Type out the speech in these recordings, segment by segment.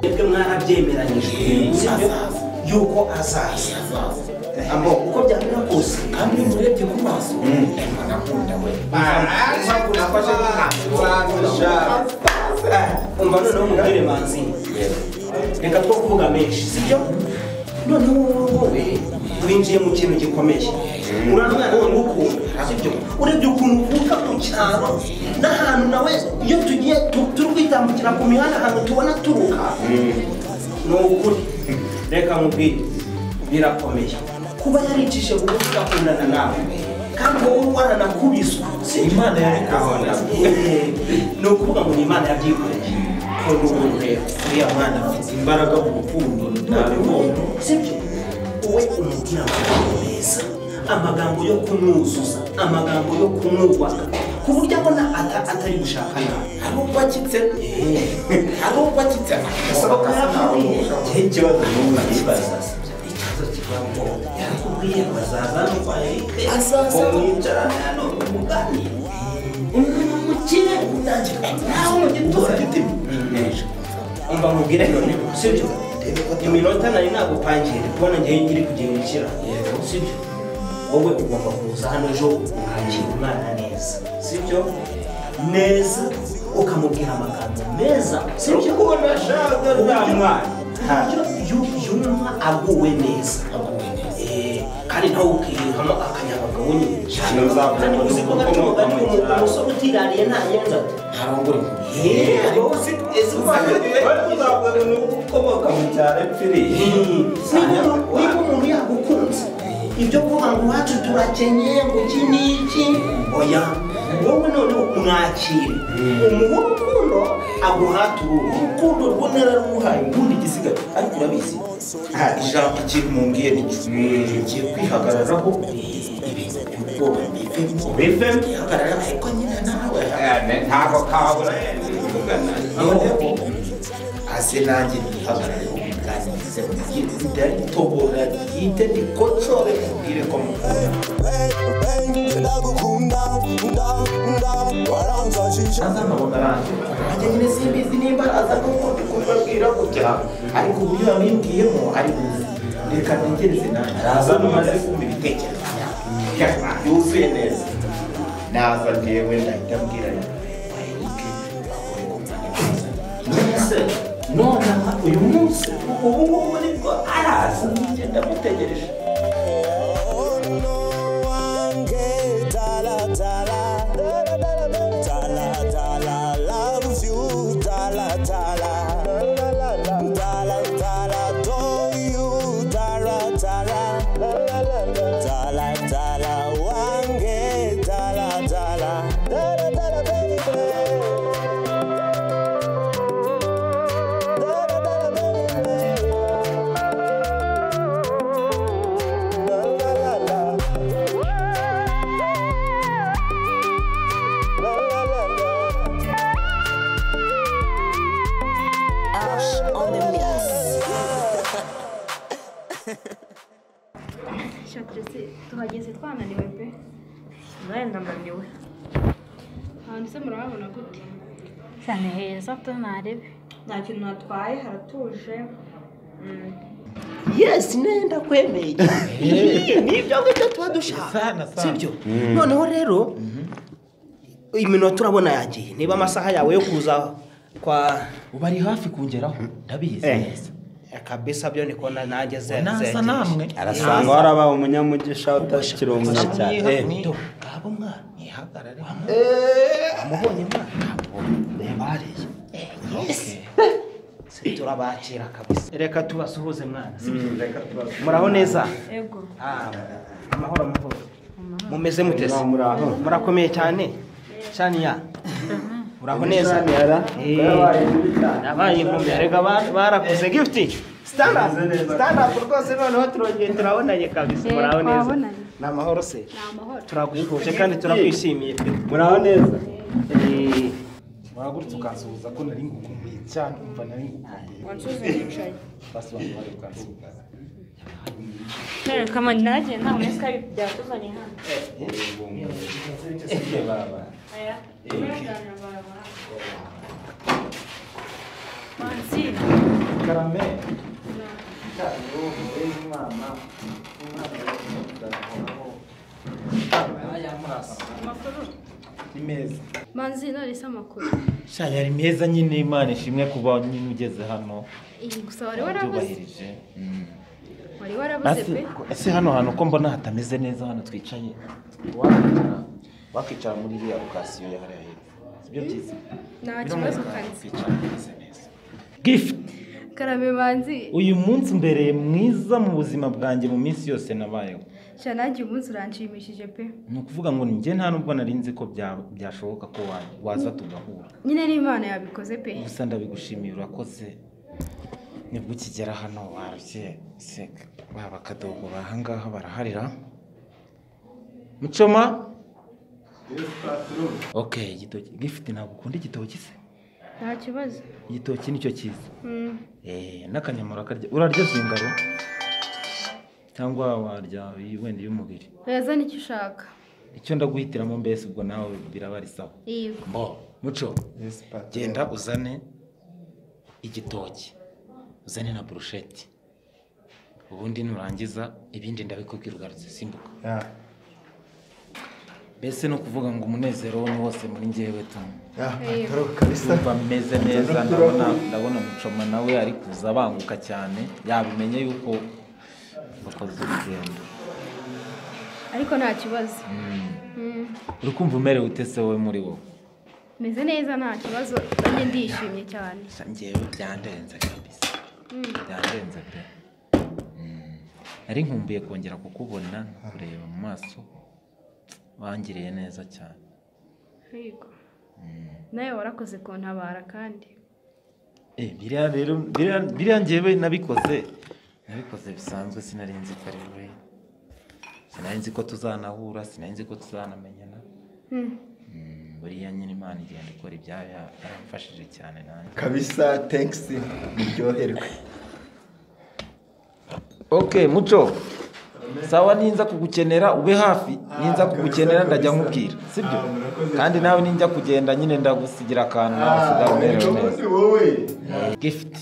twebwe mwarabyemeranyijwe yuko azaza ambo uko byamera kose kandi murebye ku maso ndakunda we umva noneho umubwire manzi reka two kuvuga menshi sibyo noneho wowe winjiye mu kintu gikomeye uramwana we ngukunda sibyo urebye ukuntu uvuka mu cyaro n'ahantu nawe iyo tugiye tu- turi kwitambukira ku mihanda ahantu tubona turuka ni ukuri reka nkubwire birakomeye kuba yaricishije bugufi akundana nawe kandi wowe waranakubiswe si imana yarikubona ni ukuvuga ngo ni imana yabyikoreye kunda umuntu rero uriya mwana afite imbaraga mu rukundo ntabibonye sibyo wowe umubwira amagambo meza amagambo yo kumwuzuza amagambo yo kumwubaka ku buryo abona ata- atari gushaka nawe hari ubwo akitse hari ubwo akitse gasaba kuyabwira ikibazo n'ubu kibaza ikibazo kivuga ngo yarakubwiye ngo azaza nuko ahite Azaza. ngo mwicarane hano muganire umuntu mukire utangira nawe mu giturage umva mubwire none sibyo iminota nari nagupangiye kubona ngewe ngiri kugendekera sibyo wowe ugomba kuza hano ejo ukakira umwana neza sibyo neza ukamubwira amagambo meza sibyo urabona ashaka uriya mwana ntabyo yumva aguwe neza Eh, kandi nawe ukiyihamo akanyabagabo nyine Kino uzabona kandi ni uzi ko gato ukomoka gato mu cyaro. umusore utirariye nta yenza harongore Eh, wowe uzi- uzi ko gato- uzavuga ni ukomoka mu cyaro epfiriye niba niba umuntu yagukunze ibyo kuvuga ngo iwacu turakenye ngo iki n'iki oya wowe noneho umwakire umuhe urukundo aguhate uruhu urukundo rwo nararuhaye ubundi igisigaye ariko urabizi nta ijambo ikintu mumbwiye n'iki ngiye kwihagararaho ibintu by'ubwoba bive bive kwihagarara ariko nyine nawe ntabwo kabura yenda kuvugana noneho aze nanjye nihagarareho mubwanirize mubwire zidari tobora ryite rikocore mubwire ko mukunda aza nkabona arangiye nanjye nyine simbizi nimba aza nk'uko ndi kubibabwira kujya ariko uburyo yabimbwiyemo ari buzi reka ntegereze nanjye Araza numaze numaze kumva ibitekerezo byanjye yuzuye neza naza ngewe ndahita mbwira waheruke bakore ku mwana mwiza mbese nonaha uyu munsi ubu ngubu nibwo araza njye ndamutegereje Ash on the mix. shatrese tuhageze twananiwe pe nawe ndananiwe hanze murahabona gute cyane heza tu narebe nta kintu natwaye haratuje yesi nenda kwemeye ni ibyo ngibyo tuba dushaka sibyo noneho rero iminota urabona yagiye niba amasaha yawe yo kuza kwa ubu ari hafi kungeraho ndabizi neza kabisa byo niko na- nanjye nasa namwe arasanga warabaye umunyamugisha utakiri umugisha cyane Eh, Eh, do, ngabo mwana ihagarare amubonye mwana reba hariya Si turabakira kabisa reka tubasuhuze mwana si byo? muraho neza ego Ah, amahoro amahoro mumeze mutese Muraho, muraho. murakomeye cyane shaniya uraho neza Shaniya, Eh, yabaye mubi cyane. yabaye inkumi reka ba- barakuze gifuti stand up stand up rwose noneho turongeye turabonanye kabisa Eh, muraho neza twabonanye. ni amahoro se ni amahoro turagushuje kandi turakwishimiye pe muraho neza Eh, waragurutse ukansuhuza ko nari ngukumbuye cyane umva nari ngukumbuye wansuze nicaye basobanura bari ukansuhuza kama nagiye nta muri skype byatuzanye hano aya muraganira barabara manzi na karame umwana umwana yamuzaho ni meza manzi nonese amakuru shanya ari meza nyine imana ishimwe kuba nyine ugeze hano iyi gusa wari warabuze byubahirije wari warabuze pe ese hano hantu ko mbona hatameze neza hano twicaye wakicara wakicara muri iriya rukasiyo ya hariya hepfo sibyo byiza nta kibazo kanzi twicara tumeze neza gift karame manzi uyu munsi umbereye mwiza mu buzima bwanjye mu minsi yose nabayeho sha nanjye umunsi uranshimishije pe ni ukuvuga ngo ni njye nta nubwo nari nzi ko bya- byashoboka ko wa- waza tugahura nyine n'imana yabikoze pe gusa ndabigushimiye urakoze nibwo ukigera hano warabye seka baba akadogo bahangaha baraharira mucoma ok igitoki gifite ntabwo ukunda igitoki se nta kibazo igitoki nicyo cyiza Mm. Eh, n'akanyamura karya urarya zingaro cyangwa warya iyi wenda iy'umubiri yazana icyo ushaka icyo ndaguhitiramo mbese ubwo nawe birabarisaba yego mbo muco genda uzane igitoki uzane na burusheti ubundi nurangiza ibindi ndabikubwira ugarutse simbuka mbese ni ukuvuga ngo umunezero we ni wose muri njyewe tuma yumva ameze neza ndabona ndabona mucoma nawe ari kuza abanguka cyane yabimenye yuko wakoze urugendo ariko nta kibazo Mm. uri kumva umerewe ute se wowe muri wowe meze neza nta kibazo nanjye ndishimye cyane Sa- njyewe byandenze kabisa byandenze pe Mm. nari nkumbuye kongera kukubona kureba mu maso wangiriye neza cyane yego nawe warakoze kuntabara kandi Eh, biriya rero biriya- biriya njyewe nabikoze nabikoze bisanzwe sinari nzi ko ari wowe sinari nzi ko tuzanahura sinari nzi ko tuzanamenyana Mm. Mm, buriya nyine imana igenda ikora ibyayo ya- yaramfashije cyane nanjye kabisa tenkisi uryoherwe ok muco sawa ninza kugukenera ube hafi ninza kugukenera ndajya nkubwira sibyo kandi nawe ninjya kugenda nyine ndagusigira akantu nawe usigaye umerewe neza wowe gift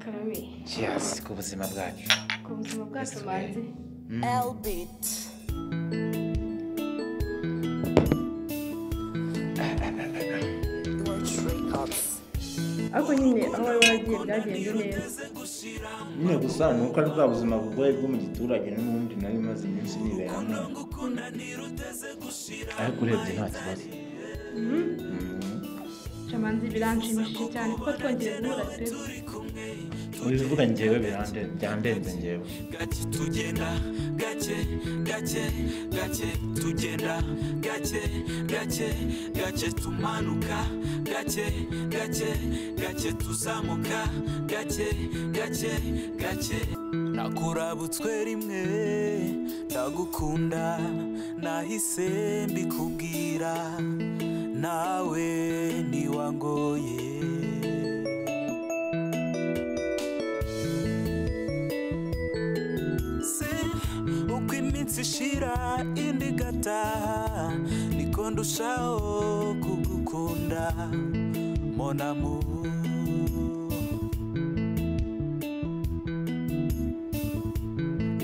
karame cheers ku buzima bwacu ku buzima bwacu manzi L beat. ariko nyine aho wari waragiye byagenze neza nyine gusa ni uko ari bwa buzima bugoye bwo mu giturage n'ubundi nari maze iminsi niberamo ariko urebye nta kibazo sha manzi biranshimishije cyane kuko twongeye guhura pe ubivuga njyewe birande- byandenze njyewe nakurabutswe rimwe ndagukunda nahise mbikubwira nawe ntiwangoye se uko iminsi ishira indi gataha niko ndushaho kugukunda monamu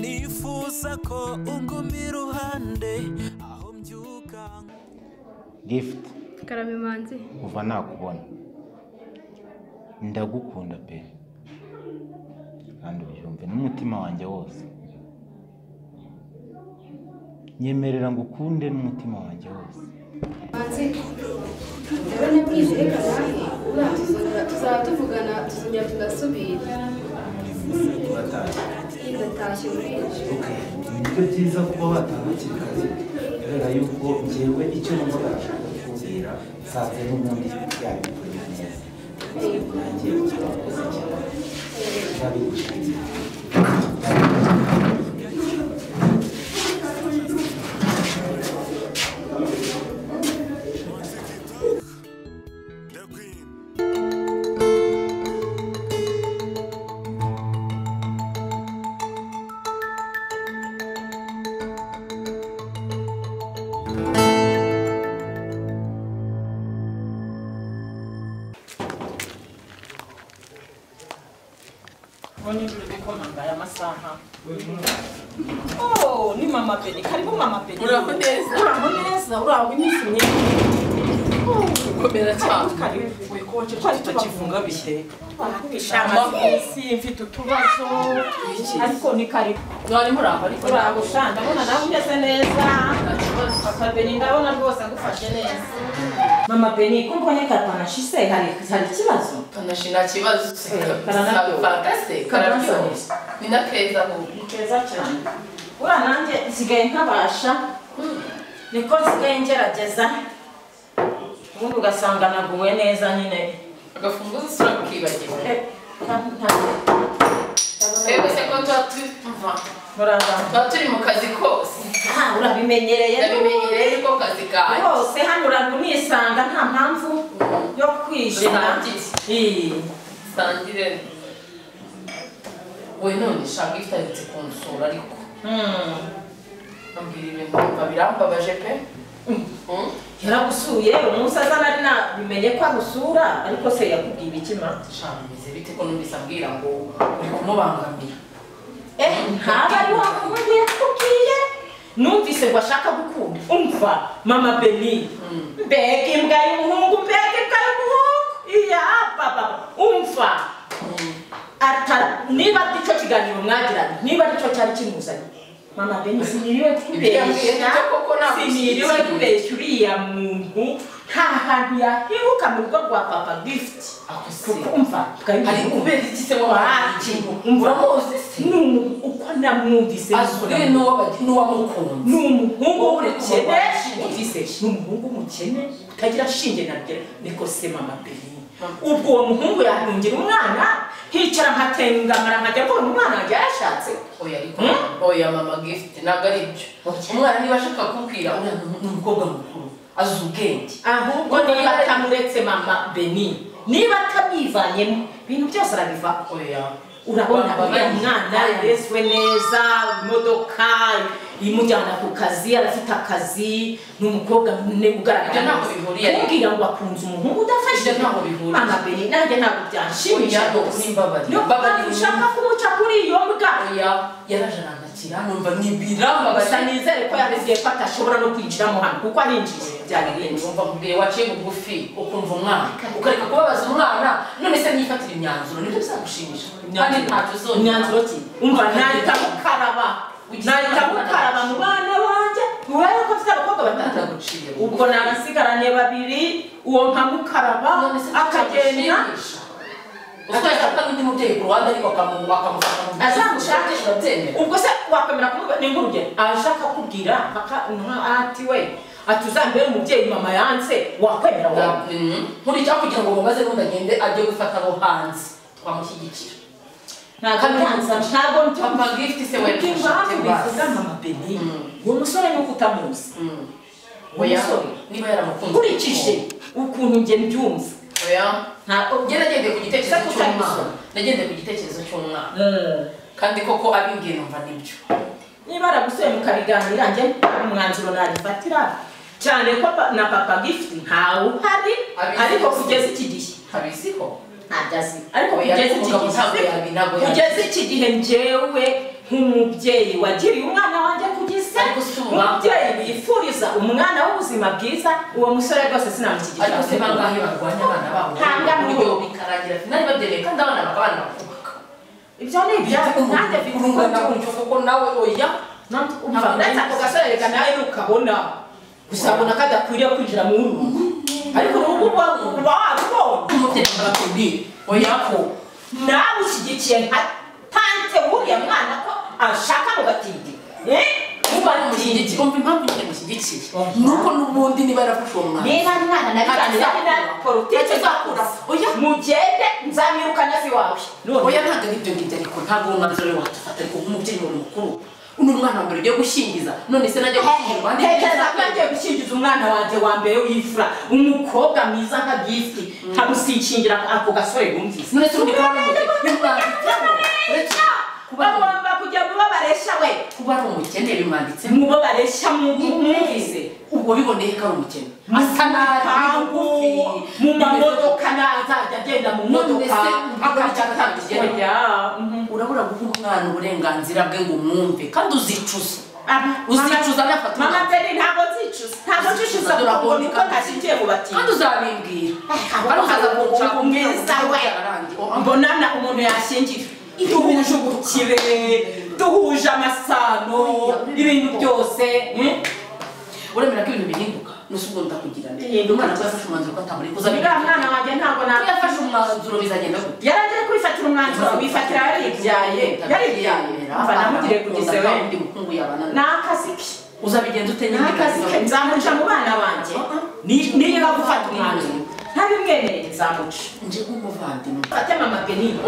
nifuza ko unguma iruhande aho mbyuka gift karame manzi kuva nakubona ndagukunda pe kandi ubyumve n'umutima wanjye wose nyemerera ngo ukunde n'umutima wanjye wose Manzi, rero nabwije reka nawe urangiza tuzaba tuvugana tuzongera tugasubira ndatashye burije nibyo byiza kuba watahukira akazi kubera yuko ngewe icyo numva barashaka kukubwira nsanze n'ubundi yabikoze neza nanjye urakoze cyane ndabigushimiye ubu ni ijoro gukomanga aya masaha oh ni mama pedi karibu mama pedi Uraho neza. uraho neza uraho iminsi myinshi Komera cyane. karibu wekoce twari tubafunga bihe si mfite utubazo ariko ni karibu None muraho ariko uraho sha ndabona nawe umeze neza papa beni ndabona rwose agufashe neza mama beni ko mbonye katanashi se hari hari ikibazo Kanashi nta kibazo se. karanaryoha. Karanakase. Karanaryoha. Karanaryoha. Ni na keza ahubwo. ni keza cyane uriya nanjye nsigaye ntabasha niko nsigaye ngerageza ubundi ugasanga naguwe neza nyine Agafunguzo usura kukibagirwa. Twebwe se ko tuba turi kuva. Tuba turi mu kazi kose. urabimenyereye Ndabimenyereye ariko kazi kawe. hose hano uranisanga nta mpamvu yo kwijena Sangire. Sangire. We none shaka ifitalitse kunsura ariko. Ambwira ibintu numva birambabaje pe. yaragusuye umunsi aza nari nabimenye ko agusura ariko se yakubwiye ibikima Bimeze bite ko numvise ambwira ngo uri kumubangamira. eh ntaba ari wa muhungu yakubwiye numvise ngo ashaka gukunda umva mama beni mbega imbwa y'umuhungu mbega imbwa y'umuhungu iya baba umva ata niba aricyo kiganiro mwagiranye niba aricyo cyari kimuzanye mama beni siniriwe kubeshya siniriwe kubeshya uriya muntu nta hantu yahibuka mu rugo rwa papa gift kukumva Ari kubera iki se wa uramuzi se ni umuntu uko namwumvise Azure n'uwa- n'uwamukunze ni umuhungu Wowe w'umukene uramuzi. ufise ni umuhungu w'umukene utagira shinge na rye niko se mama beni ubwo uwo muhungu yahungira umwana hicara nkatengamara nkajya mbona umwana wanjye yashatse Oya ariko oya mama gift ntabwo ari byo. Umwana niba ashaka kubwira uriya ni ni umukobwa mukuru. Azi ubwenge. ahubwo niba atamuretse mama beni niba atamwivanyemo ibintu byose arabivaho urabona Baba uriya bari- mwana yarezwe neza imodoka imujyana ku kazi arafite akazi ni umukobwa mune Ibyo ugaragara ntabwo bihuriye ariko. kumbwira ngo akunze umuhungu udafashe Ibyo ntabwo bihuriye. mama beni nanjye ntabwo byanshimisha Oya, rwose ni imbabari. niyo Imbabari mpamvu ushaka kumuca kuri iyo mbwa yaraje arandakira numva ni birambabaje. gusa nizere ko yabibwiye ko atashobora no kwinjiramo hano kuko arinjiye byarirenze wumva mubwiye waciye bugufi ukumva umwana ukareka kubabaza umwana none se nifatira imyanzuro nibyo bizagushimisha kandi ntacyo uzongera imyanzuro ki umva nahita mukaraba nahita mukaraba mu bana banjye ntiwaye ko mfite abakobwa batatu ubwo nabasigaranye babiri uwo nka mukaraba akagenda utwereka ko n'undi mubyeyi ku ruhande ariko akamu- akamufata mu bitugu, azamushakisha urabyemera? ubwo se wakwemera kumuba ni nk'urugero aje akakubwira aka- nka- ati we ati uzambere umubyeyi mama yanse wakwemera wowe nkurikira kugira ngo mubaze n'undi agende ajye gufata abo hanze twamushyigikira ntabwo ntanza ntabwo Papa Gift se we Ubwo impamvu nshuti basi. bivuga mama beni uwo musore ni uko utamuzi uwo Oya, musore niba yaramukunze nkurikije ukuntu njye mbyumva ntabwo njye nagendeye ku gitekerezo Gusa cy'umwana kutamusoma. nagendeye ku gitekerezo cy'umwana Mm. kandi koko ab'imbwiye numva nibyo niba aragusuye mukabiganira njye umwanzuro narifatira cyane ko pa- na papa gift ntawe uhari ariko kugeza iki gihe abiziho ntabyo azi ariko Oya, kugeza iki kuvuga ngo ntabwo yabi- gihe ntabwo yabi. kugeza iki gihe njyewe nk'umubyeyi wagiriye umwana wanjye kugisa umubyeyi bifuriza umwana w'ubuzima bwiza uwo musore rwose sinamushyigikira ariko se bangahe barwanya abana babo Ntangana uburyo bikarangira finali babyemeye kandi abana bakabana bakubaka ibyo ni ibyabo nanjye mfite urungana umutima. gutyo kuko nawe oya Umva, uretse ako gasore reka nawe nukabona uzabona ko adakwiriye kwinjira mu rugo ariko urugo uba uba wabibonye umubyeyi arakubwiye oya ko nawe ushyigikiye nka tante w'uriya mwana ko ashaka ngo batinde Eh? Niba ari umushyigikiye, umva impamvu nyine mushyigikiye ni uko n'ubundi niba yarafashe uwo mwana niba mwana na Ati, birangira na politiki uzakura mugende nzamwirukana se wawe oya ntabwo ari ibyo ngibyo ariko ntabwo uwo mwanzuro ari watufata ariko nk'umubyeyi wawe mukuru uno mwana wa mbere ugiye gushyingiza none se najya gushyingirwa ni tekereza ko yagiye gukingiza umwana wanjye wa mbere w'imfura umukobwa mwiza nka gift nkamusikingira ako gasore bumvise none se ubundi kuba ari umukene bagomba kujya mu bo baresha we kuba ari umukene bimwanditse mu bo baresha mu- mu- mwumvise ubwo biboneye ko ari umukene asa nabi Mukangu, bigufi, mu mamodoka nazajya agenda mu modoka akajya atandukanye urabura guha umwana uburenganzira bwe ngo umwumve kandi uzicuza uzicuza nafata mama peri ntabwo nzicuza ntabwo nzicuza kuko niko ntashingiye mu batinyi kandi uzabibwira kandi ukaza kunshaka umwiza we mbonana umuntu yashingira duhuje ubukire duhuje amasano ibintu byose uremera ko ibintu bihinduka nusa ubwo ndakugira neza umwana ko yafashe umwanzuro ko atamuri kuza uriya mwana wanjye ntabwo Ko yafashe umwanzuro bizagenda gute yari agiye kwifatira umwanzuro wifatira yaribyaye yaribyaye mva namugire kugeze we ndi mukungu yabana ni akazi ke uzabigenza ute ni akazi ke nzamuca mu bana banjye ni- niba gufata umwanzuro ntabimwereye nzamuca nje nk'umuvandimwe fate mama benini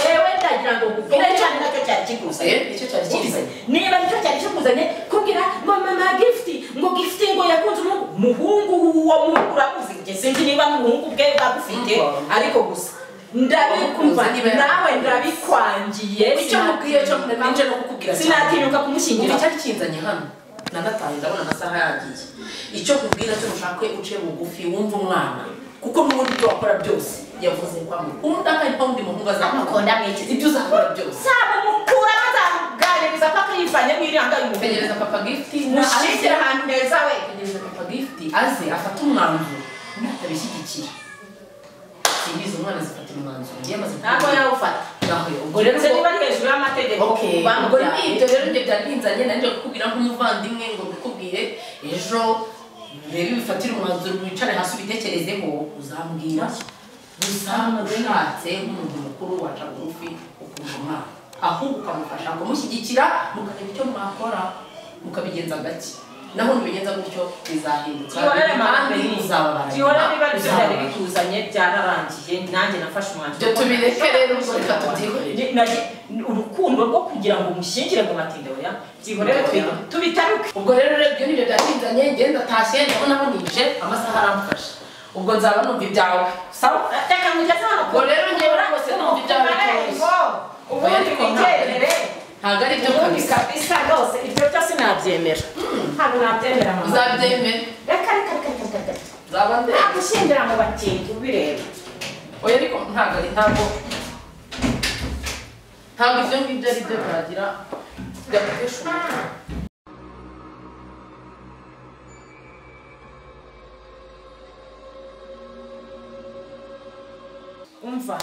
yewe ndagira ngo nkubwire cyane nacyo cyari kikuzanye Eh, icyo cyari kibisa niba nicyo cyari kikuzanye kubwira mama na gifuti ngo gifuti ngo yakunze umuhungu muhungu w'uwo muhungu urakuzi njye sinzi niba muhungu bwe bagufite ariko gusa ndabikumva nawe ndabikwangiye icyo mubwiye cyo nje no kukubwira sinatinyuka ubu kumushyingira icyari kinzanye hano nanataye ndabona amasaha yagiye icyo nkubwira cyo ushake uciye bugufi wumve umwana kuko n'ubundi ibyo wakora byose yavuze kwa mwe ubundi akari kwa wundi muhungu azamukonda mwikizi ibyo uzakora byose saba mukuraho azaganiriza paka yivanyemo iranga y'umubiri tegereza papa gifiti mushyigikire ahantu heza we tegereza papa gifiti aze afate umwanzuro natabishyigikira simbizi umwana zifatira umwanzuro ngiye amaze ntabwo yawufata naho yo ubwo rero uretse niba ari hejuru y'amategeko ubwo ibyo bamubyaye rero ibyo byarinzanye nanjye kukubwira nk'umuvandimwe ngo mbikubwire ejo urebe bifatire umwanzuro wicare hasi ubitekerezeho uzambwira gusa ushatse nk'umuntu mukuru waca bugufi ukumva umwana ahubwo ukamufasha kumushyigikira mukareba icyo mwakora mukabigenza gake naho nubigenza gutyo bizahinduka tihorere kandi mama uzababara tihorere niba nibyo byari bikuzanye byararangiye nanjye nafashe umwanzuro ibyo tubireke rero ubwo reka tubyihorere Ni- nari- ni urukundo rwo kugira ngo umushyingire mu matinde oya byihorere twi- tubitaruke ubwo rero urebye n'ibyo byatinzanye ngenda atashye ndabona abonije amasaha aramufasha ubwo nzaba numva ibyawe Sawa, reka ngugeze hano Ubwo rero ngewe rwose numva ibyawe Marembo, ubundi Ariko ntabwo- wigendere ntabwo ari byo ubundi kabisa kabisa rwose ibyo byose nabyemera ntabwo nabyemera mama uzabyemere reka reka reka reka reka nzaba ndeba nagushyingira mu batindi ubireba oya ariko ntabwo ari ntabwo ntabwo ibyo ngibyo ari byo byagira byaguhesha umutwe umva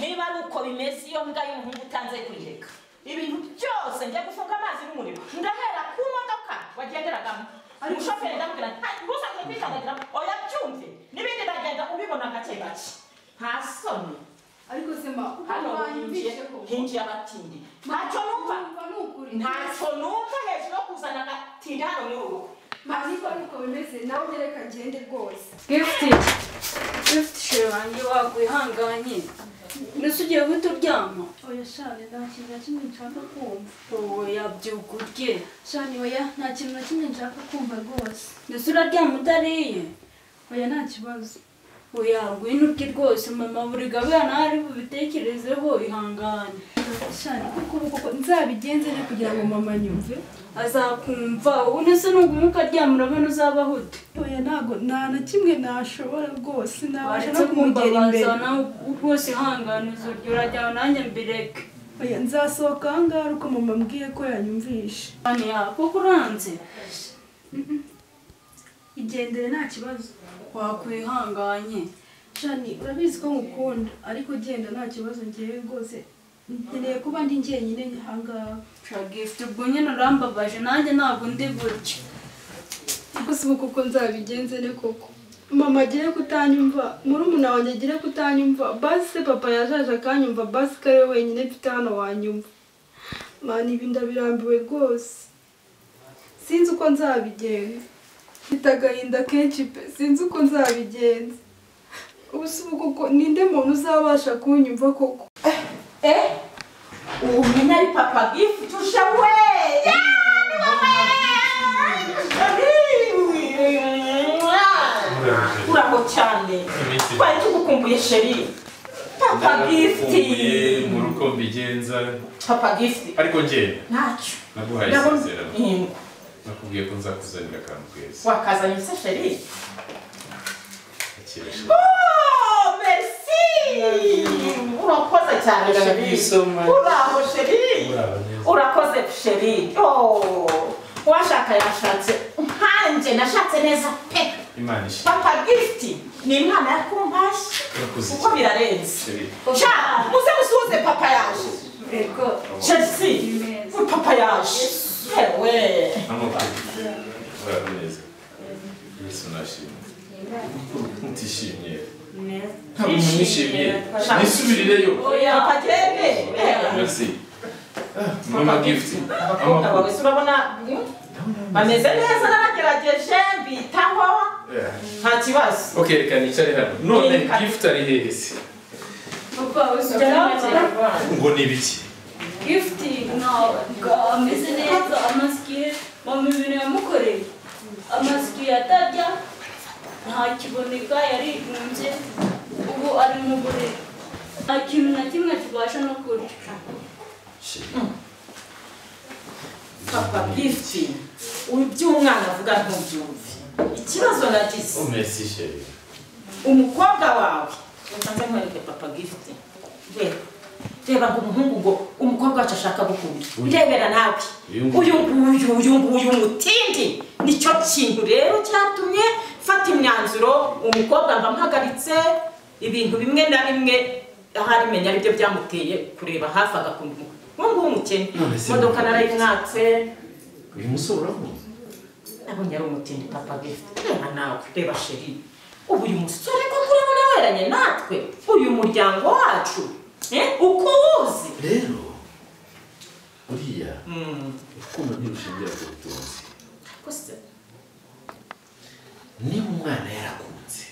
niba ari uko bimeze iyo mbwa y'umuhungu utanze kuyireka ibintu byose njya gufunga amazi n'umuriro ndahera ku modoka wagenderagamo umushoferi ndamubwira nti ntusange kwikandagiramo oya byumve n'ibindi ndagenda ubibona gake gake nta soni ariko sema hano hinjiye wanyumvisheho hinjiye abatindi ntacyo numva numva ni ukuri ntacyo numva hejuru yo kuzana agatindi hano ni urugo niko ari uko bimeze nawe reka ngende rwose gifuti gifuti sheri wanjye wakwihanganye mbese ugiye guhita uryama oya shane nta kintu na kimwe nshaka kumva oya byuka urye shane oya nta kintu na kimwe nshaka kumva rwose mbese uraryama udariye oya nta kibazo oya ngwino urye rwose mama buri gabana ari bubitekerezeho ihangane shane kuko ubu koko nzabigenze ne kugira ngo mama nyumve azakumva ubundi se nuguma ukaryama urabona uzabaho ute oya ntabwo nta na kimwe nashobora rwose nabasha waretse no kumugera imbere kumbabaza nawe rwose ihangane uzurya urajyana nanjye mbireke oya nzasohoka aha ngaha uko mama ambwiye ko yanyumvishe cyane yakoko uranze igendere nta kibazo wakwihanganye shani urabizi ko ngukunda ariko genda nta kibazo ngewe rwose nkeneye kuba ndi njyenyine ahangaha shagifuti ubwo nyine urambabaje nanjye ntabwo ndi gutya gusa ubu kuko nzabigenze ne koko mama agire kutanyumva murumuna wanjye agire kutanyumva basi papa yajaje akanyumva basi kare wenyine mfite hano wanyumva mani ibi ndabirambiwe rwose sinzi uko nzabigenza mfite agahinda kenshi pe sinzi uko nzabigenza ubu si ubu kuko ninde muntu uzabasha kunyumva koko eh uwo mwene ari papa gifuti uje we uraho cyane twari tugukumbuye sheri papa gifuti Narakumbuye mu ruko mbigenza papa gifuti ariko njye ntacyo naguhaye Ndabona- isezerano Mm. nakubwiye ko nzakuzanira akantu keza wakazanye se sheri Akira. Oh, urakoze cyane sheri uraho sheri urakoze sheri Oh, uwashaka yashatse nkanjye nashatse neza pe imana ishimwe papa gift ni imana ya kumpashyi Urakoze kuko cyane. birarenze Sheri. sha muze musuhuze papa yaje shesi papa yaje yewe amakuru urabona neza yesu nashimwe utishimye ntabwo umuntu yishimye nisubirireyo papa gende merci Ah, mama gift abakobwa amakuru bawe se urabona mm, bameze neza n'abagerageje mbitaho nta kibazo okay reka nicare hano none gift ari hehe se ngo ni ibiki gifuti ntabwo ameze neza amasikiye mama ibintu yamukoreye amasikiye atarya ntakiboneka yarigunze ubu ari mu buriri nta kintu na kimwe kibasha no kurya papa gifi iby'umwana avuga ntubyumve ikibazo nagize Oh, merci chérie umukobwa wawe reka nze nkwereke papa gifi reba reba ngo umuhungu ngo umukobwa wacu ashaka gukunda urebera nawe Uyu nguyu. uyu nguyu uyu nguyu mutindi nicyo kintu rero cyatumye mfata imyanzuro umukobwa mba mpagaritse ibintu bimwe na bimwe ahari menya aribyo byamuteye kureba hafi agakunda umukobwa ubu ngubu umukene None se- imodoka narayimwatse uyu musore uramuzi nabonye ari umutindi papa gift reba nawe reba sheri ubu uyu musore ko urabona weranye natwe uyu muryango wacu eh, uko uwuzi rero buriya urukundo ntirushingira ku butunzi Ariko se, niba umwana yarakunze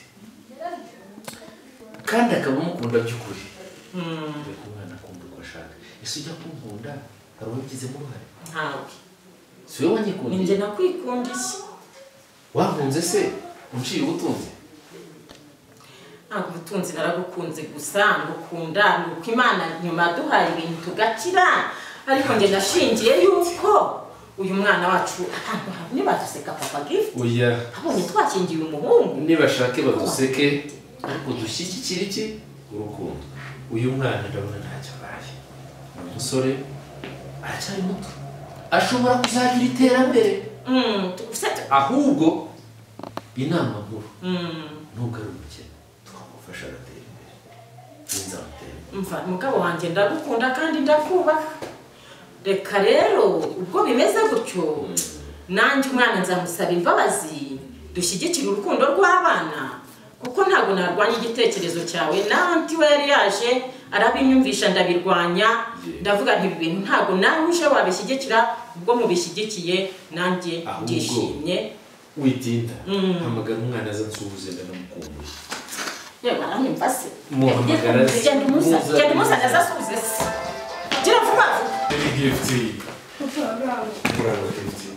kandi akaba amukunda by'ukuri reka umwana akumva uko ashaka ese ujya kumukunda hari uwabigizemo uruhare ntawe si wowe ni njye wanyikundiye nakwikundiye wakunze se unciye ubutunzi ntabwo ubutunzi narabukunze gusa ngukunda ni uko imana nyuma yaduhaye ibintu tugakira ariko njye nashingiye yuko uyu mwana wacu ahantu hamwe baduseka papa gift oya abonye twakingiye umuhungu nibashake baduseke ariko dushyigikire iki urukundo uyu mwana ndabona ntacyo abaye ni umusore aracyari muto ashobora kuzagira iterambere ahubwo inama nkuru nubwo ari umukene twamufasha agatera imbere n'inzamutera mva mugabo wanjye ndagukunda kandi ndakubaha reka rero ubwo bimeze gutyo nanjye umwana nzamusaba imbabazi dushyigikire urukundo rw'abana kuko ntabwo narwanya igitekerezo cyawe nanti we yari yaje arabinyumvisha ndabirwanya ndavuga nti ibi bintu ntabwo nawe uje wabishyigikira ubwo mubishyigikiye nanjye Ahubwo- ndishimye witinda Mm. hamagara umwana aza nsuhuze ndanamukumbuye yewe aranyumva se muhamagara se genda umusa genda umusa azasubize se gira vuba vuba Very gifty. Murangwa gifty.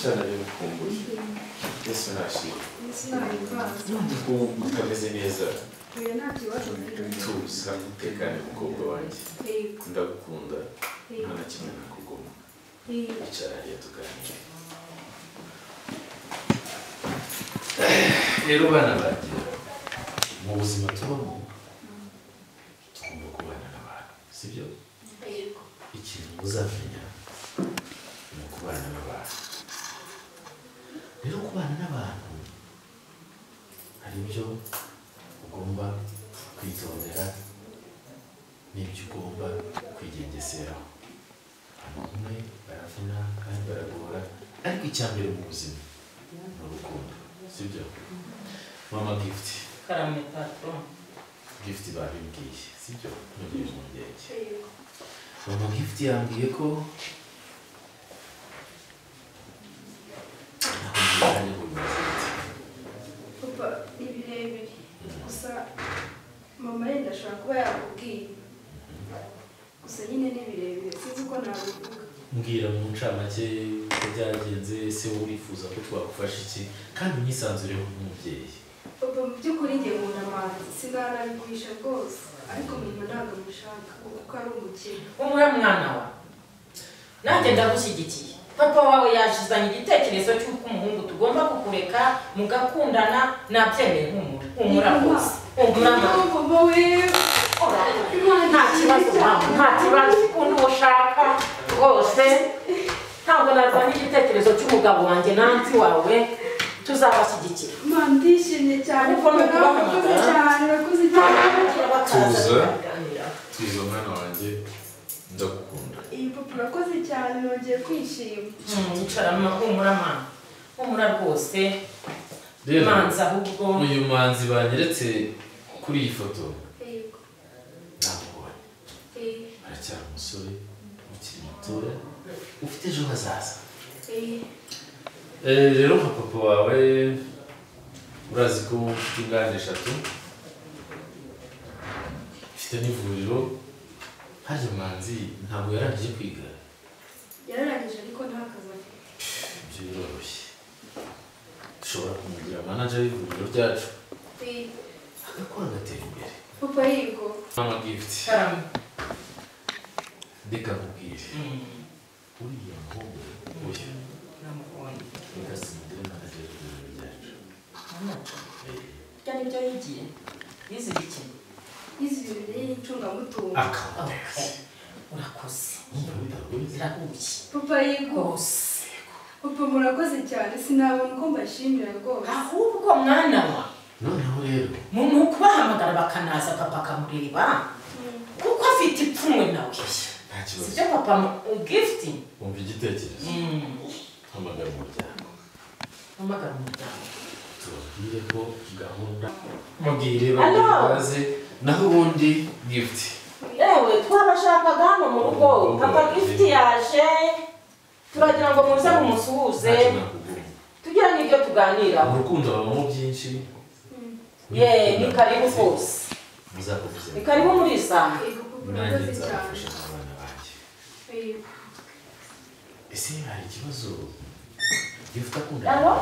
Shana bimukumbuye. Yesu nashimwe. Ubu ameze neza. Tuza utekane mukobwa wanjye. Ndagukunda. Nta na kimwe nakuguma. Icara hariya tuganire. Rero bana banjye mu buzima tubamo tugomba kubana n'abantu sibyo ikintu muzamenya ni ukubana n'abantu rero kubana n'abantu hari ibyo ugomba kwitondera n'ibyo ugomba kwigengeseraho abantu umwe baravuna kandi baragora ariko icya mbere mu buzima ni urukundo sibyo mama gift karame tato gift babimbwiye sibyo ntugiye mu ngenge mama gift yambwiye ko nakunze ngo bimeze gute. papa ni birebire gusa mama yenda ashobora kuba yakubwiye gusa nyine ni birebire sinzi uko nabivuga mbwira mu ncamake uko byagenze ese wowe urifuza ko twagufasha iki kandi unyisanzureho nk'umubyeyi papa mu by'ukuri njye nkunda amazi sinanabigurisha rwose ariko mama ntabwo amushaka kuko ari umukene umure mwana wawe nanjye ndagushyigikiye papa wawe yashizanye igitekerezo cy'uko umuhungu tugomba kukureka mugakundana nabyemeye nk'umura humura rwose mama we nta kibazo mama nta kibazo ukunda uwo ushaka rwose ntabwo nazanye igitekerezo cy'umugabo wanjye nanti wawe tuzabashyigikira mama ndishimye cyane Ariko ni ukubahamagara. murakoze cyane murakoze cyane tuza tuza mwana wanjye ndagukunda iyi papa urakoze cyane nongeye kwishima yicaramo humura mama humura rwose rero manza ahubwo uyu manzi banyeretse kuri iyi foto Yego. namubonye Eh, aracyari umusore ukiri mutoya ufite ejo hazaza eh, Eh, rero nka papa wawe urazi ko mfite inganda eshatu mfite n'ivuriro harya manzi ntabwo yarangije kwiga yararangije ariko nta kazi afite ibyo biroroshye dushobora kumugira manager y'ivuriro ryacu Eh, agakora agatera imbere papa yego mama gift reka nkubwire uriya muhungu uyu reka simugire manager y'ivuriro ryacu Ibyo ni byo yigiye yize igikino yize ibintu by'incungamutungo akamuteza urakoze birahuye papa yego rwose papa murakoze cyane sinabona uko mbashimira rwose ahubwo mwana wa noneho rero umuntu wo kubahamagara bakanaza papa akamureba kuko afite ipfunwe nawe nta kibazo sibyo papa gifuti wumva igitekerezo hamagara umuryango hamagara umuryango tubabwire ko gahunda mubwire Hello. baze naho ubundi gift yewe twabashakaga hano mu rugo papa gifuti yaje turagira ngo muze mumusuhuze tugira n'ibyo tuganiraho mu rukundo habamo byinshi ye ni karibu rwose muzakubuze ni karibu muri iyi saha nanjye nzabafasha n'abana banjye ese hari ikibazo gift akunda Hello?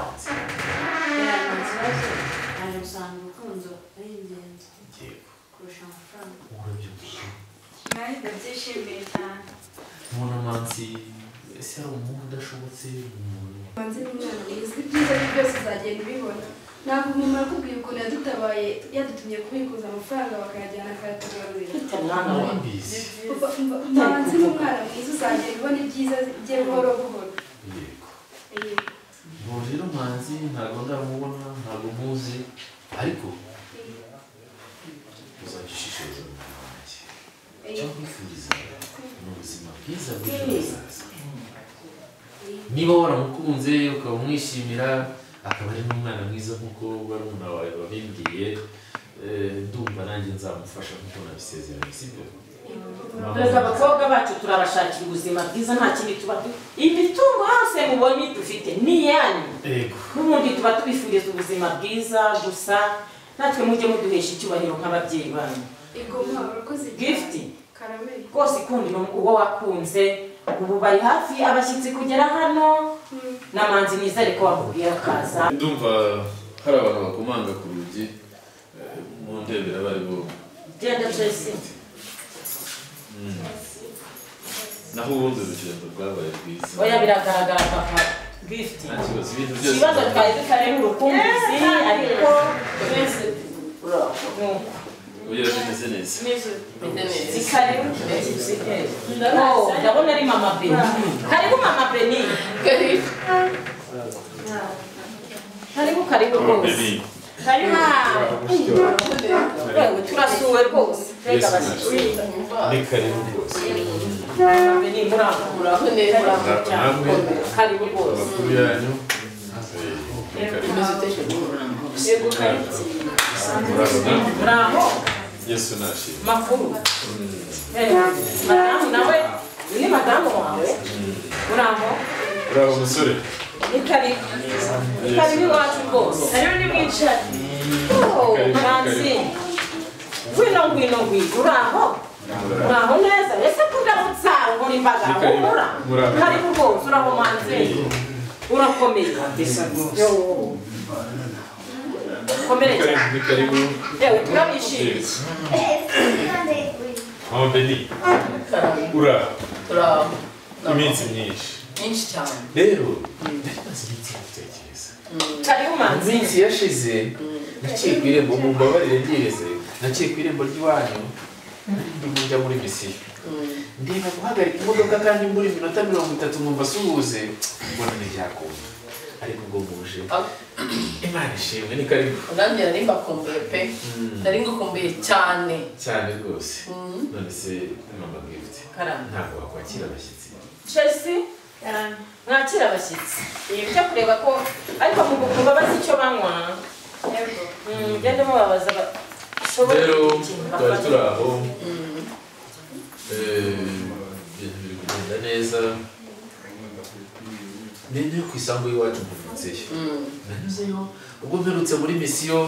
Aje gusanga urukundo ari ingenzi kurusha amafaranga urabyumvise nari ndabyishimiye cyane mubona mansi ese hari umuhungu udashobotse umuntu manzi ni umwana mwiza ibyiza bye byose uzagenda ubibona ntabwo umuntu arakubwiye ukuntu yadutabaye yadutumye kubikuza amafaranga bakayajyana akayatugarurira Mwambizi. Papa, umva, manzi ni umwana mwiza uzagenda ubona ibyiza bye buhoro buhoro Yego. ubu rero manzi ntabwo ndamubona ntabwo muzi ariko uzagishishiriza umwana wanjye icyo nkwifuriza ni ubuzima bwiza bw'ejo hazaza niba waramukunze ukaba umwishimira akaba ari n'umwana mwiza nk'uko barumuna wawe babimbwiye eh, ndumva nanjye nzamufasha nk'uko nabisezeranye sibyo Perezida abakobwa bacu turabashakira ubuzima bwiza nta kindi tuba du- imitungo yose mubonye dufite ni iyanyu yego n'ubundi tuba tubifuriza ubuzima bwiza gusa natwe mujye muduhesha icyubahiro nk'ababyeyi banyu Yego, mwa, urakoze cyane. Gift. Karameli. rwose ikundira uwo wakunze ubu bari hafi abashyitsi kugera hano n'amanzi mwiza ariko wamubwiye akaza ndumva hari abantu bakomanga ku rugi eh, mu ndebera bari bo genda jesi Mm. naho ubundi urugendo rwabaye rwiza oya biragaragara papa gift nta kibazo ibintu byose ikibazo twari dukareba urukumbuzi ariko twese nuko ugira bimeze neza Karibu Oh, ndabona ari mama Beni. Karibu mama Beni. Karibu karibu rwose. Karibu. Yewe, Turasuwe rwose. Reka basi. ni karibu rwose Mama Beni murakura. Murakura cyane. Karibu rwose. amakuru yanyu eh, ni karibu Yego karibu. murabona Muraho. yesu nashimye Makuru. Eh, Madamu nawe. Ni madamu wawe. Muraho. uraho musore Ni karibu. Ni karibu iwacu rwose. Hariho n'imwicara. Oh, Manzi. Ngwino ngwino ngwino. Uraho? Uraho neza? Ese kudamutsa nkora imbaga Ni karibu. humura? Muraho. Karibu rwose uraho Manzi. Urakomeye. Yo. Komere cyane. ni karibu Yewe turabishimiye. mama beni uraho turaho iminsi myinshi myinshi cyane rero nari maze iminsi yo gutekereza Karibu Manzi. iminsi yashize naciye ku irembo mumbabarire ryireze naciye ku irembo ry'iwanyu ndimo njya muri misiyo ndeba guhagarika imodoka kandi mbura iminota mirongo itatu nkumva suhuze mbona ntibyakunda ariko ubwo mbuje imana ishimwe ni karibu nanjye nari mbakumbuye pe nari ngukumbuye cyane cyane rwose Mhm. none se mama gift Karame. ntabwo wakwakira abashyitsi chelsea eh, mwakira abashyitsi ibi byo kureba ko ariko mugukumva bazi icyo banywa Mm, mugende mubabaza ba- bashobore rero ikintu twari bafata. turi aho Eh, ibintu biri kugenda neza nende yo ku isambu y'iwacu mvunitseyo nanyuzeyo ubwo mperutse muri misiyo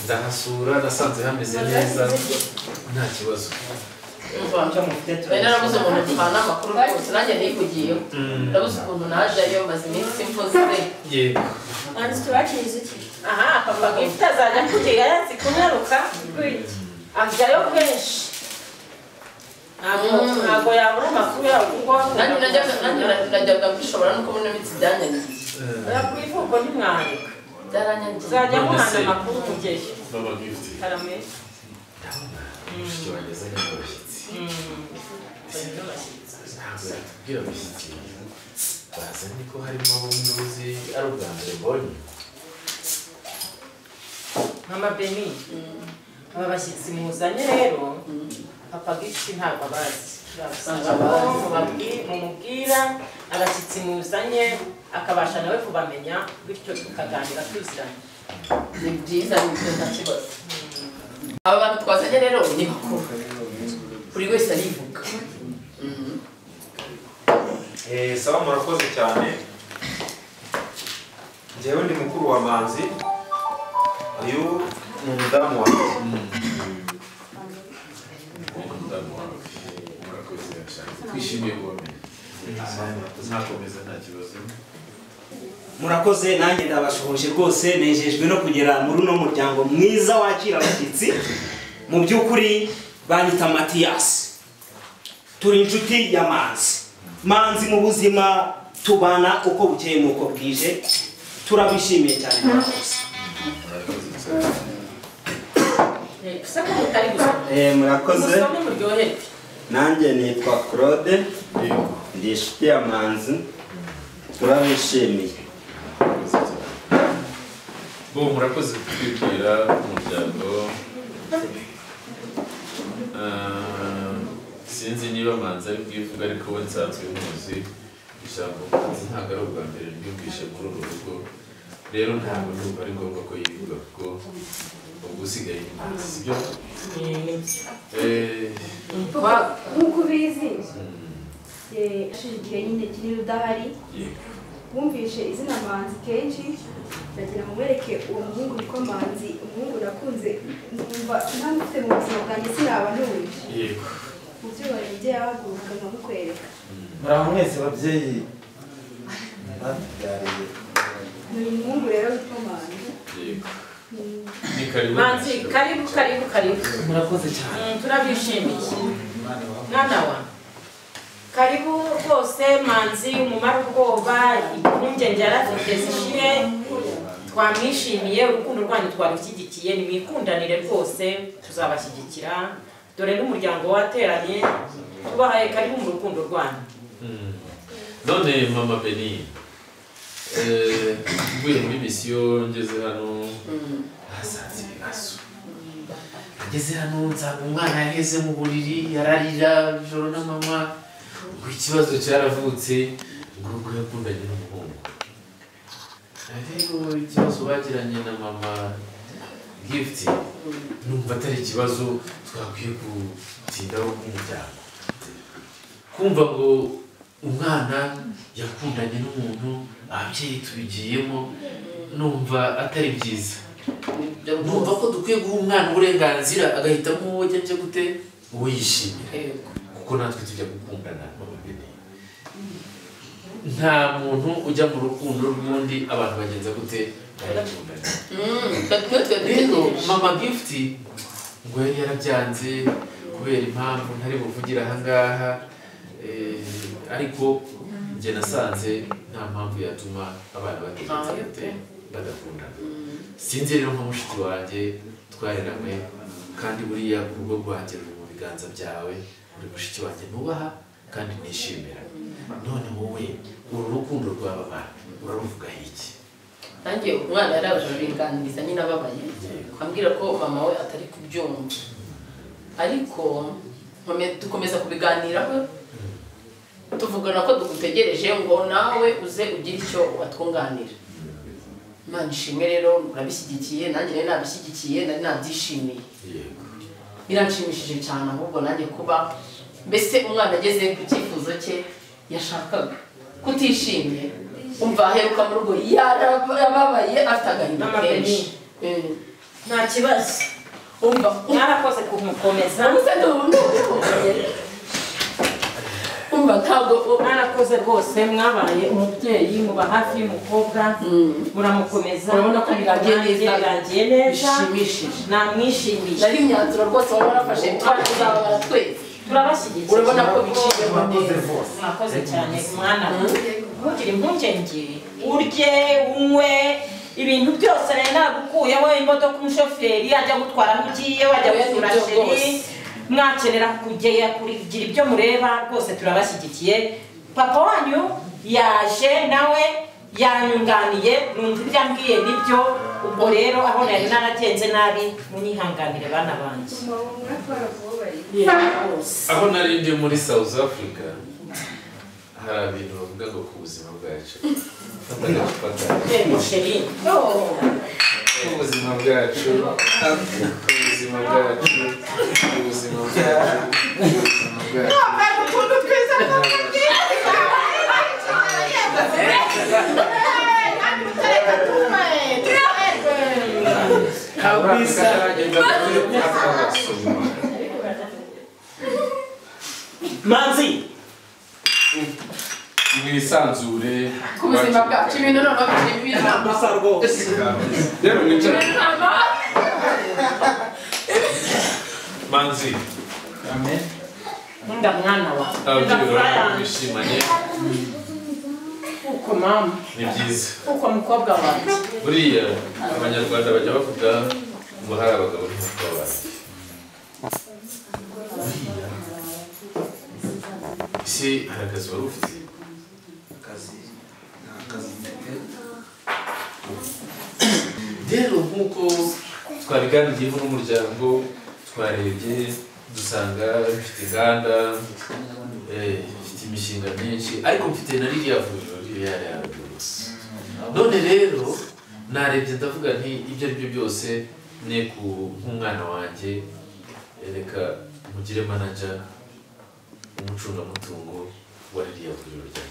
ndahasura nasanze hameze neza nta kibazo Nari narabuze umuntu dupana amakuru rwose nanjye nayikugiyeho Mm. ndabuze ukuntu najyayo maze iminsi mvuze yego manzi tubaciriza iki aha papa gifite azajya akugera yanze kunyaruka ajyayo kenshi Ntabwo- ntabwo yabura amakuru yawe kuko nanjye najyaga- nanjye najyaga kwishobora no kubona imitsi byanyangiye ku ivuko ntimwareka byaranyangiye uzajya muhana amakuru mugeyo baba gifuti karame mushiki wanjye azanye n'abashyitsi ntabwo yatubwira abashyitsi bazanye ko harimo abo nduzi ari ubwa mbere mbonye mama beni aba bashyitsi muzanye rero papa gifite ntabwo abazi Babasaba ko mubabwi- mumubwira abashyitsi muzanye akabasha nawe kubamenya bityo tukaganira tuziranye ni byiza ni byo nta kibazo aba bantu twazanye rero ni bakuru buri wese arivuga Mhm. Eh, sawa murakoze cyane njyewe ndi mukuru wa manzi uyu ni umudamu wanjye murakoze cyane twishimiye kubamenya tuzakomeza nta kibazo murakoze nanjye ndabashohoje rwose nejejwe no kugera muri uno muryango mwiza wakira abashyitsi mu by'ukuri banyita matiyasi turi inshuti ya manzi manzi mu buzima tubana uko bukeye n'uko bwije turabishimiye cyane murakoze gusa ko mutari gusa Eh, murakoze musome muryoherwe nanjye nitwa claude ndi inshuti ya manzi turabishimiye bo murakoze kutwibwira umuryango Ah, sinzi niba manzi ari bwivuga ariko we nsanzwe muzi ijambo manzi ntabwo ari ubwa mbere ryumvishe muri uru rugo rero ntabwo numva ari ngombwa ko yivuga kuko ubwo usigaye ni manzi sibyo Eh, Papa, nk'uko ubizi eh, hashize igihe nyine kinini udahari wumvishe izina manzi kenshi ndagira ngo mwereke uwo muhungu witwa manzi umuhungu nakunze numva ntamufite mu buzima bwanjye sinaba ntuye yego mu byo barebye yahaguruka nkamukwereka muraho mwese babyeyi batubyariye ni umuhungu rero witwa manzi Mm. manzi karibu karibu karibu murakoze cyane Mm, turabishimiye mwana wa karibu rwose manzi umumara ubwoba impungenge yarazifite zishire twamwishimiye urukundo rwanyu twarushyigikiye nimwikundanire rwose tuzabashyigikira dore n'umuryango wateranye tubahaye karibu mu rukundo rwanyu Mm. none mama beni eh, mvuye muri misiyo ngeze hano hasanze ibibazo ngeze hano nsanga umwana yaheze mu buriri yararira ijoro na mama ngo ikibazo cyaravutse ngo ubwo yakundanye n'umuhungu rero ikibazo bagiranye na mama gift numva atari ikibazo twakwiye gutindaho nk'umuryango kumva ngo umwana yakundanye n'umuntu ababyeyi tubigiyemo numva atari byiza numva ko dukwiye guha umwana uburenganzira agahitamo uwo ajya ajya gute uwo yishimira kuko natwe tujya gukundana mama bene. nta muntu ujya mu rukundo rw'undi abantu bagenza gute baragikundana rero mama gift ngo yari yarabyanze kubera impamvu ntari buvugire ahangaha eh, ariko njye nasanze nta mpamvu yatuma abana bategereza Ntayo pe. gute bagakundana sinzi rero nka mushiki wanjye twariranywe kandi buriya urugo rwanjye ruri mu biganza byawe uri mushiki wanjye nubaha kandi nishimira none wowe uru rukundo rw'aba bana uraruvugaho iki nanjye umwana yari aje abiganiriza nyine ababaye ambwira ko mama we atari kubyumva ariko nkome- dukomeza kubiganiraho tuvugana ko dugutegereje ngo nawe uze ugire icyo watwunganira imana ishimwe rero urabishyigikiye nanjye nari nabishyigikiye nari nabyishimiye biranshimishije cyane ahubwo nanjye kuba mbese umwana ageze ku cyifuzo cye yashakaga kutishimye umva aheruka mu rugo yarababaye afite agahinda Mama kenshi Benny. Mm. nta kibazo umva mwarakoze kumukomeza Ubusa umva ntabwo mwarakoze rwose mwabaye umubyeyi muba hafi y'umukobwa muramukomeza Urabona ko biragiye nanjye neza. biragiye neza Bishimishije. namwishimiye nari imyanzuro rwose waba warafashe twazabara twese turabashyigikiye urabona ko bishimye mwakoze rwose mwakoze cyane mwana ntugire impungenge urye unywe ibintu byose nari nagukuyeho imodoka umushoferi ajya gutwara aho ugiye wajya Oya, gusura nibyo sheri rwose. mwakenera kugera kugira ibyo mureba rwose turabashyigikiye papa wanyu yaje nawe yanyunganiye numva ibyo ambwiye nibyo ubwo rero aho nari naragenze nabi munyihanganire bana banjye aho nari ndi muri south africa hari ibintu bavuga ngo ku buzima bwacu fata agacupa kawe. Eh, musheri. ubuzima bwacu ubuzima bwacu ubuzima bwacu ubuzima bwacu kabisa manzi mwisanzure ku buzima bwacu ibintu noneho bishimye inama rero mwicare inama manzi nkunda mwana wawe ababyeyi Ndakura bawe yanjye. bishimanye uko mama ni byiza uko mukobwa wanjye buriya abanyarwanda bajya bavuga ngo hari abagabo n'abagore ese hari akazi wari ufite akazi nta kazi mfite rero nk'uko twabiganiyeho n'umuryango twarebye dusanga bifite inganda eh, bifite imishinga myinshi ariko mfite na ririya vuriro ririya yaryo none rero narebye ndavuga nti ibyo ari byo byose ne ku nk'umwana wanjye eh, reka mugire manager umucungamutungo wa ririya vuriro rya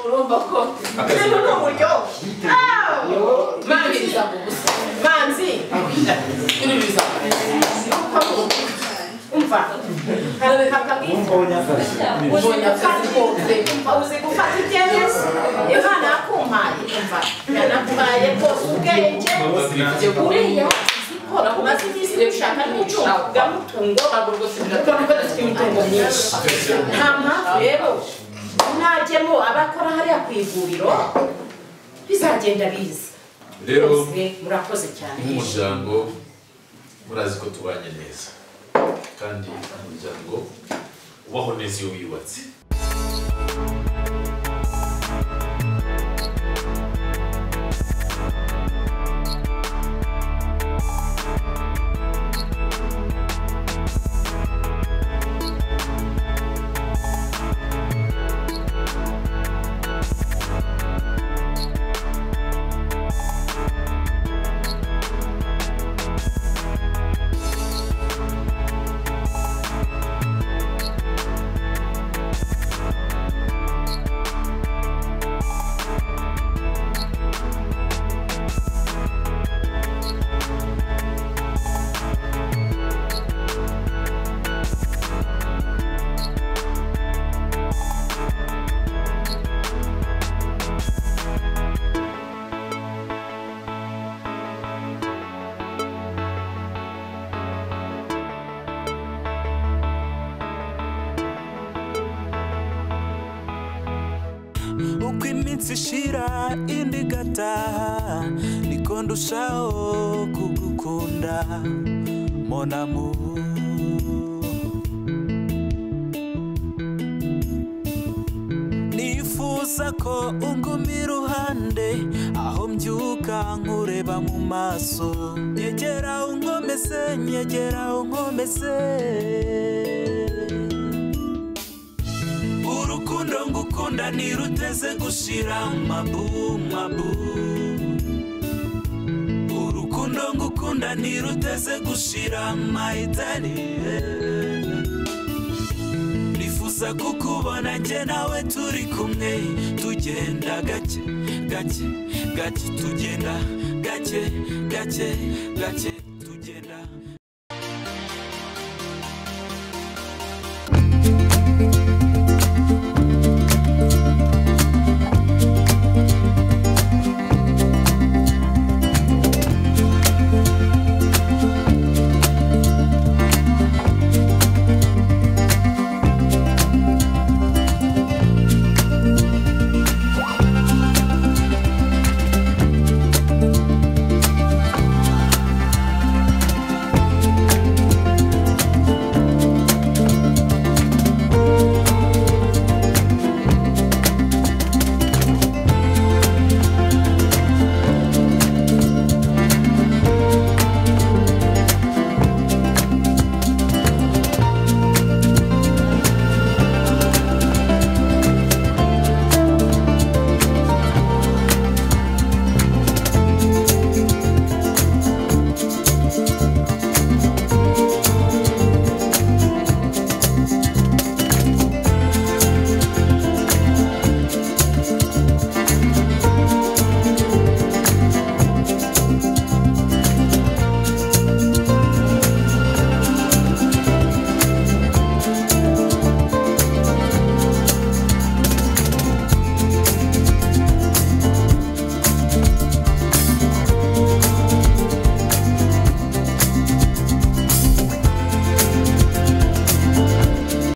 urumva ko rero ni uburyohe mabiriza mu busa manzi iririza umva Mbonyakazi kose. uzi gufata ibyemezo imana yakumpaye umva yanakuhaye rwose ubwenge buriya siporo umaze iminsi rero ushaka n'icungamutungo urabona ko dufite imitungo myinshi nta mpamvu rero najyemo abakora hariya ku ivuriro bizagenda biza rero bose murakoze cyane nk'umuryango murazi ko tubanye neza kandi umuryango ubaho neza iyo wiyubatse iminsi ishira indi igataha niko ndushaho kugukunda monamu nifuza ko unguma iruhande aho mbyuka nkureba mu maso nyegera unkomeze nyegera unkomeze urukundo ngukunda ntiruteze gushira mabu mabu urukundo ngukunda ntiruteze gushira mayitani nifuza kukubona njye nawe turi kumwe tugenda gake gake gake tugenda gake gake gake